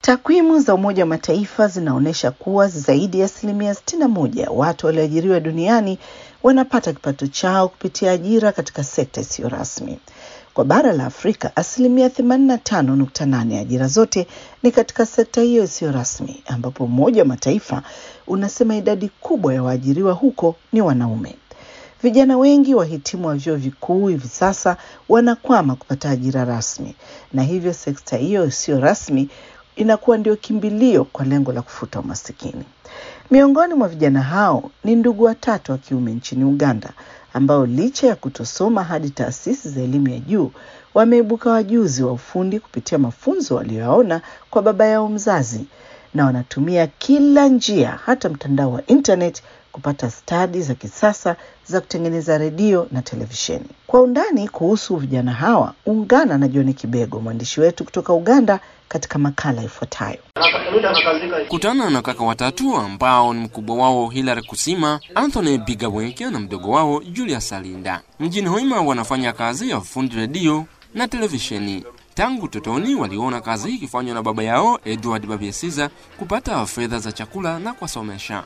Takwimu za Umoja wa Mataifa zinaonyesha kuwa zaidi ya asilimia 61 ya watu walioajiriwa duniani wanapata kipato chao kupitia ajira katika sekta isiyo rasmi. Kwa bara la Afrika, asilimia 85.8 ya ajira zote ni katika sekta hiyo isiyo rasmi, ambapo Umoja wa Mataifa unasema idadi kubwa ya waajiriwa huko ni wanaume. Vijana wengi wahitimu wa vyuo vikuu hivi sasa wanakwama kupata ajira rasmi, na hivyo sekta hiyo isiyo rasmi inakuwa ndio kimbilio kwa lengo la kufuta umasikini. Miongoni mwa vijana hao ni ndugu watatu wa kiume nchini Uganda ambao licha ya kutosoma hadi taasisi za elimu ya juu wameibuka wajuzi wa ufundi kupitia mafunzo waliyoyaona kwa baba yao mzazi, na wanatumia kila njia, hata mtandao wa internet kupata stadi za kisasa za kutengeneza redio na televisheni. Kwa undani kuhusu vijana hawa, ungana na John Kibego, mwandishi wetu kutoka Uganda, katika makala ifuatayo. Kutana na kaka watatu ambao ni mkubwa wao Hilary Kusima, Anthony Bigawenge na mdogo wao Julius Alinda. Mjini Hoima wanafanya kazi ya ufundi redio na televisheni. Tangu totoni waliona kazi hii ikifanywa na baba yao Edward Babiesiza kupata fedha za chakula na kuwasomesha.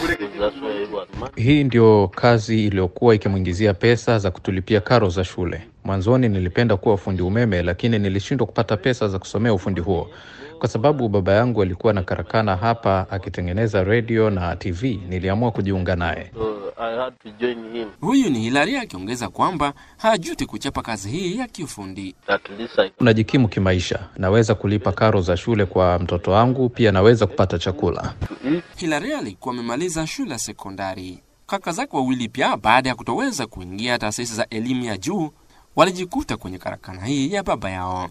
Hii ndio kazi iliyokuwa ikimwingizia pesa za kutulipia karo za shule. Mwanzoni nilipenda kuwa fundi umeme, lakini nilishindwa kupata pesa za kusomea ufundi huo kwa sababu baba yangu alikuwa na karakana hapa akitengeneza redio na TV. Niliamua kujiunga naye. Huyu ni Hilary akiongeza kwamba hajuti kuchapa kazi hii ya kiufundi. Unajikimu kimaisha, naweza kulipa karo za shule kwa mtoto wangu, pia naweza kupata chakula. Hilary alikuwa amemaliza shule ya sekondari. Kaka zake wawili pia, baada ya kutoweza kuingia taasisi za elimu ya juu, walijikuta kwenye karakana hii ya baba yao.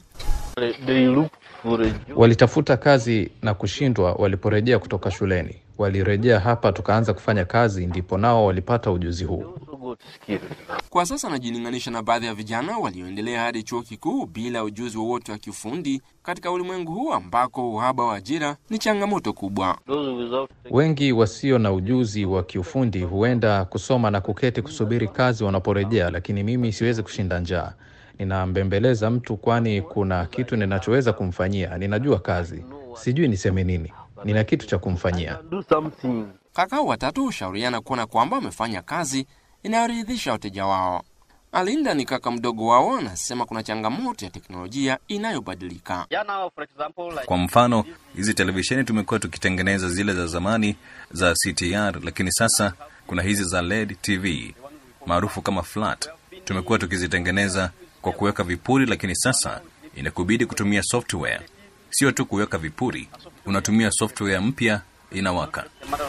Walitafuta kazi na kushindwa. Waliporejea kutoka shuleni, walirejea hapa, tukaanza kufanya kazi, ndipo nao walipata ujuzi huu. Kwa sasa anajilinganisha na baadhi ya vijana walioendelea hadi chuo kikuu bila ujuzi wowote wa kiufundi katika ulimwengu huu ambako uhaba wa ajira ni changamoto kubwa. Wengi wasio na ujuzi wa kiufundi huenda kusoma na kuketi kusubiri kazi wanaporejea, lakini mimi siwezi kushinda njaa. Ninambembeleza mtu kwani kuna kitu ninachoweza kumfanyia. Ninajua kazi, sijui niseme nini, nina kitu cha kumfanyia. Kaka watatu hushauriana kuona kwamba wamefanya kazi inayoridhisha wateja wao. Alinda ni kaka mdogo wao, anasema kuna changamoto ya teknolojia inayobadilika. Kwa mfano, hizi televisheni tumekuwa tukitengeneza zile za zamani za CTR, lakini sasa kuna hizi za LED TV maarufu kama flat. Tumekuwa tukizitengeneza kwa kuweka vipuri, lakini sasa inakubidi kutumia software. Sio tu kuweka vipuri, unatumia software mpya inawaka.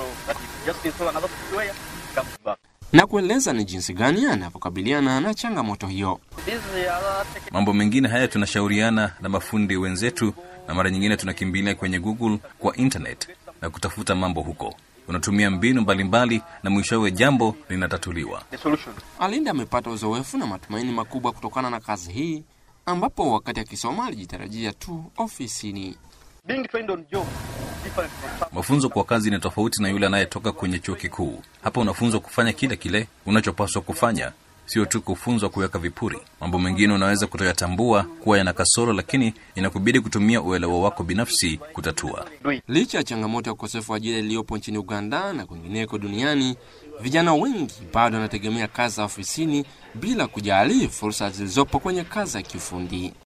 Na kueleza ni jinsi gani anavyokabiliana na changamoto hiyo. Mambo mengine haya tunashauriana na mafundi wenzetu, na mara nyingine tunakimbilia kwenye Google kwa internet na kutafuta mambo huko. Unatumia mbinu mbalimbali na mwishowe jambo linatatuliwa. Alinda amepata uzoefu na matumaini makubwa kutokana na kazi hii, ambapo wakati akisoma alijitarajia tu ofisini. Mafunzo kwa kazi ni tofauti na yule anayetoka kwenye chuo kikuu. Hapa unafunzwa kufanya kile kile unachopaswa kufanya, sio tu kufunzwa kuweka vipuri. Mambo mengine unaweza kutoyatambua kuwa yana kasoro, lakini inakubidi kutumia uelewa wako binafsi kutatua. Licha ya changamoto ya ukosefu wa ajira iliyopo nchini Uganda na kwingineko duniani, vijana wengi bado wanategemea kazi za ofisini bila kujali fursa zilizopo kwenye kazi ya kiufundi.